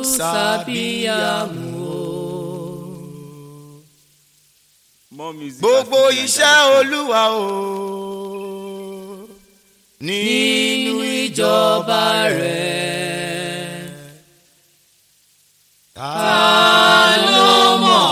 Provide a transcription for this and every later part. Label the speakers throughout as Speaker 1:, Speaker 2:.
Speaker 1: sábìyàmù o.
Speaker 2: More music
Speaker 3: gbogbo
Speaker 2: at fujininja
Speaker 3: iṣẹ́
Speaker 2: dot com.
Speaker 3: olúwa o
Speaker 1: nínú ìjọba rẹ̀
Speaker 3: ta
Speaker 1: ló mọ̀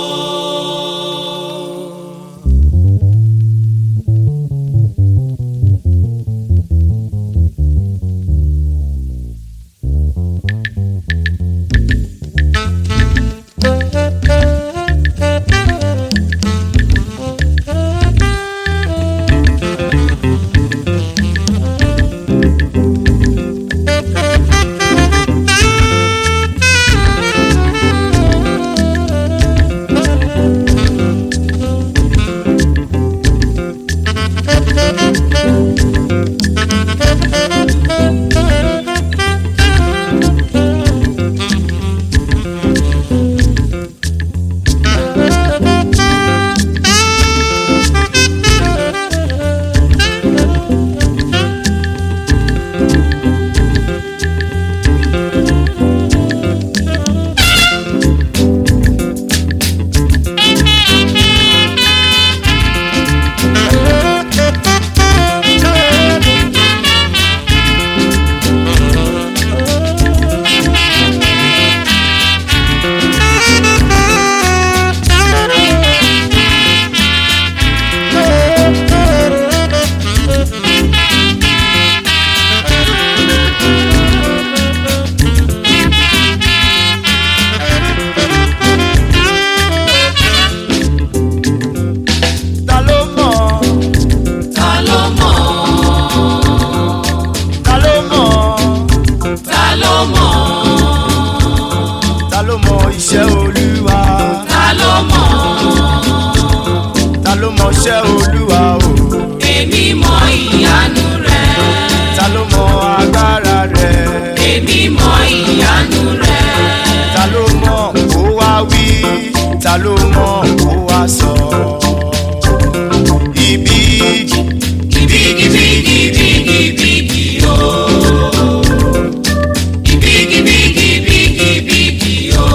Speaker 3: ta ló mọ̀
Speaker 1: ta ló mọ̀
Speaker 3: ta ló mọ̀
Speaker 1: ta ló mọ̀
Speaker 3: ta ló mọ̀ iṣẹ́ olúwa
Speaker 1: ta ló mọ̀
Speaker 3: ta ló mọ̀ iṣẹ́ olúwa o
Speaker 1: èmi mọ̀ ìyanu rẹ̀
Speaker 3: ta ló mọ̀ agbára rẹ̀
Speaker 1: èmi mọ̀ ìyanu rẹ̀
Speaker 3: ta ló mọ̀ kó wá wí ta ló mọ̀ kó wá sọ ibi
Speaker 1: bigibigibigibigi o bigibigibigibigi o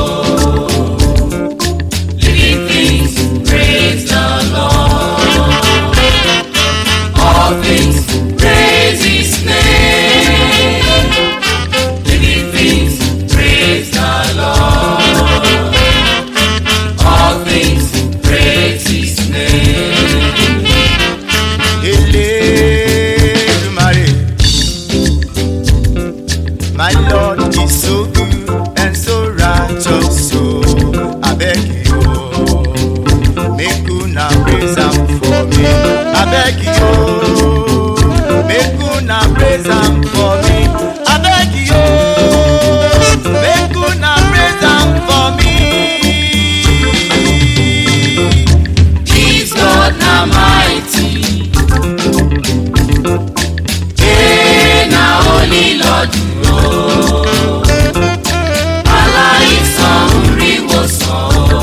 Speaker 1: living things praise the lord all things praise his name living things praise the lord all things praise his name.
Speaker 3: Elédùmarè. My Lord is so good and so righteous, so I beg you, make una praise am for me. I beg you, make una praise am for me. I beg you, make una praise am for me.
Speaker 1: This God na mighty. Ee na only Lord o. Aláìsàn ń rí wòsàn o.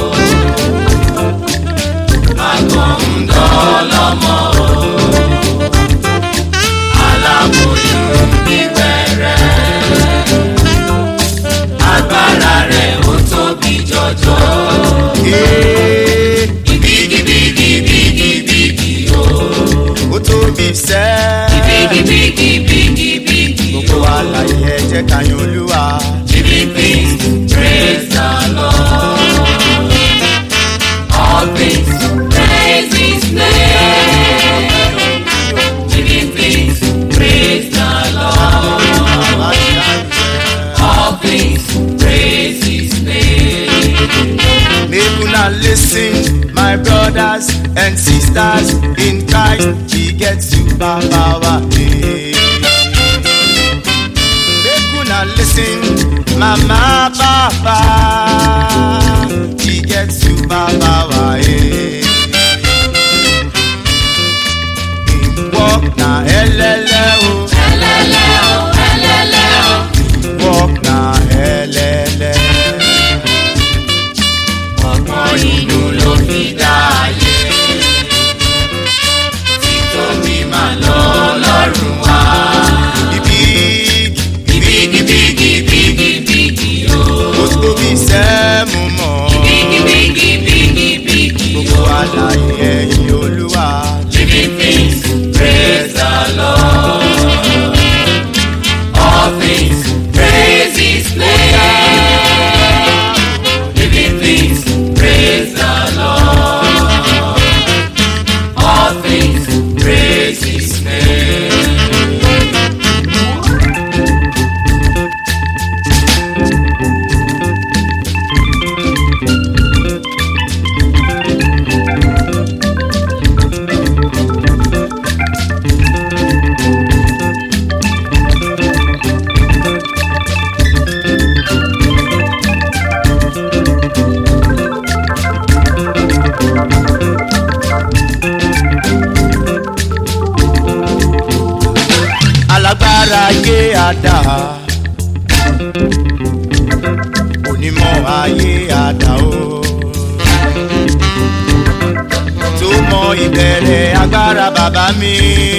Speaker 1: Àgàn ń dọ́lọ́mọ o. Aláboyún nígbẹ̀rẹ̀. Agbára rẹ̀ ó tóbi jọjọ.
Speaker 3: Ee,
Speaker 1: Bigibigibigibigi o.
Speaker 3: ó tóbi sẹ́ẹ̀.
Speaker 1: Bigibigibigibigi
Speaker 3: gbogbo àlàyé ẹ jẹ́ ká yan olúwa.
Speaker 1: Living things, praise the Lord. All things, praise His name. Living things, praise the Lord. All things, praise His name.
Speaker 3: Make una lis ten, my brothers and sisters in Christ, he get super power. eh. Make una lis ten, mama, papa, he get super power. eh. Him work na elele o,
Speaker 1: Ẹlẹ́lẹ́ o, ẹlẹ́lẹ́ o.
Speaker 3: work na elele.
Speaker 1: Ọgbọ́n inú ló fi dá ayé. Títóbi máa lọ lọ́rùn wá.
Speaker 3: The big
Speaker 1: Bigibigibigibigi o.
Speaker 3: àdá onímọ̀ ayé àdá o tó mọ ìbẹ̀rẹ̀ agbára bàbá mi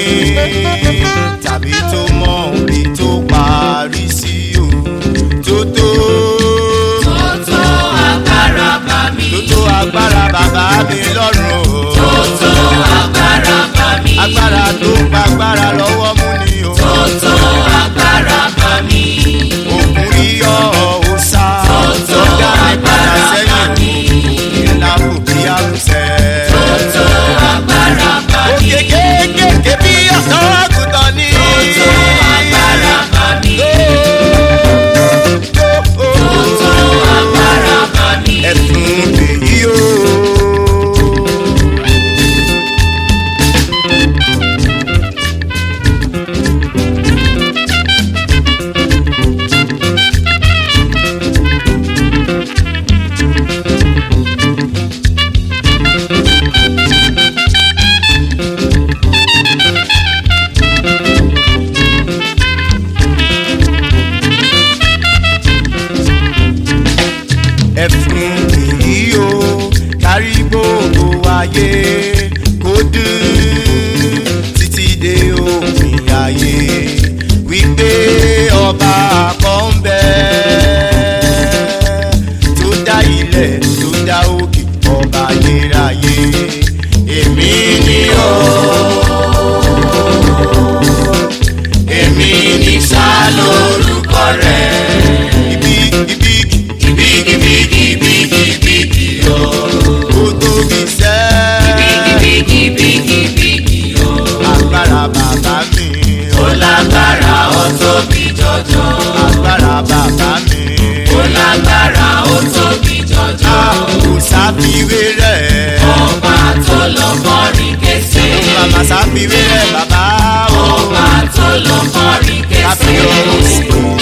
Speaker 3: tàbí tó mọ òbí tó parí sí o tó tó
Speaker 1: tó tó agbára bá mi.
Speaker 3: tó tó agbára bàbá mi lọ́rùn o
Speaker 1: tó tó agbára bá mi.
Speaker 3: agbára tó ń gba agbára lọ́wọ́ mú ni o
Speaker 1: tó tó agbára bá mi.
Speaker 3: òkun yíyọ òòsà
Speaker 1: tó
Speaker 3: tó dá mi padà
Speaker 1: agbára
Speaker 3: sẹ́yìn
Speaker 1: bá mi.
Speaker 3: ìyẹn lápò bí àrùsẹ̀.
Speaker 1: tó tó agbára bá mi.
Speaker 3: òkè kéékèèké bí ọ̀sán àgùntàn ni.
Speaker 1: tó agbára bá mi.
Speaker 3: Ó, ó, ó,
Speaker 1: tó agbára bá mi.
Speaker 3: ẹ̀sùn lèyí o. ẹ̀fún èyí o kárí gbogbo ayé kó dùn títí dé òpin ayé wípé ọba kan ń bẹ tó dá ilẹ̀ tó dá òkè ọba ayérayé èmi ni ó èmi ni sá lórúkọ rẹ̀ ibi ibi
Speaker 1: bígì bígì bígì bígì o.
Speaker 3: ó tóbi sẹ́
Speaker 1: bígì bígì bígì o.
Speaker 3: agbára bàbá mi
Speaker 1: ó lágbára ó tóbi jọjọ.
Speaker 3: agbára bàbá mi
Speaker 1: ó lágbára ó tóbi jọjọ.
Speaker 3: a kò sáfiwé rẹ̀
Speaker 1: ọba tó lọ kọrin kése.
Speaker 3: màmá sáfiwé rẹ̀ bàbá o
Speaker 1: ọba tó lọ kọrin kése.
Speaker 3: káfíńsì